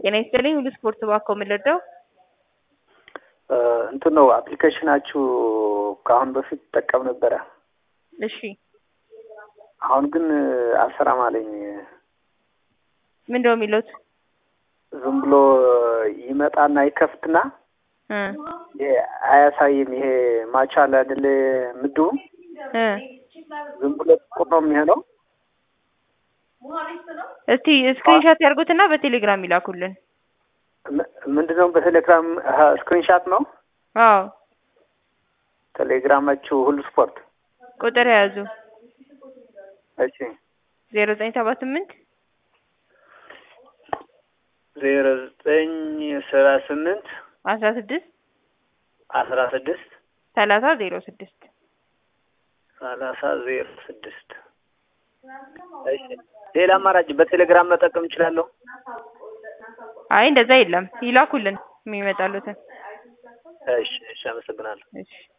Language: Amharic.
ጤና ይስጥልኝ ሁሉ ስፖርት ባኮ የምንረዳው እንትን ነው አፕሊኬሽናችሁ ከአሁን በፊት ጠቀም ነበረ። እሺ አሁን ግን አልሰራም አለኝ። ምንድን ነው የሚሉት? ዝም ብሎ ይመጣና ይከፍትና እ ይሄ አያሳይም። ይሄ ማቻ አለ አይደለ ምድቡ እ ዝም ብሎ ጥቁር ነው የሚሆነው። እስቲ ስክሪንሾት ያርጉትና በቴሌግራም ይላኩልን። ም- ምንድነው በቴሌግራም ስክሪንሻት ነው አዎ ቴሌግራማችሁ ሁሉ ስፖርት። ቁጥር የያዙ እሺ ዜሮ ዘጠኝ ሰባ ስምንት ዜሮ ዘጠኝ ሰባ ስምንት አስራ ስድስት አስራ ስድስት ሰላሳ ዜሮ ስድስት ሰላሳ ዜሮ ስድስት እሺ ሌላ አማራጭ በቴሌግራም መጠቀም እችላለሁ? አይ እንደዛ የለም ይላኩልን የሚመጣሉትን እሺ እሺ አመሰግናለሁ። እሺ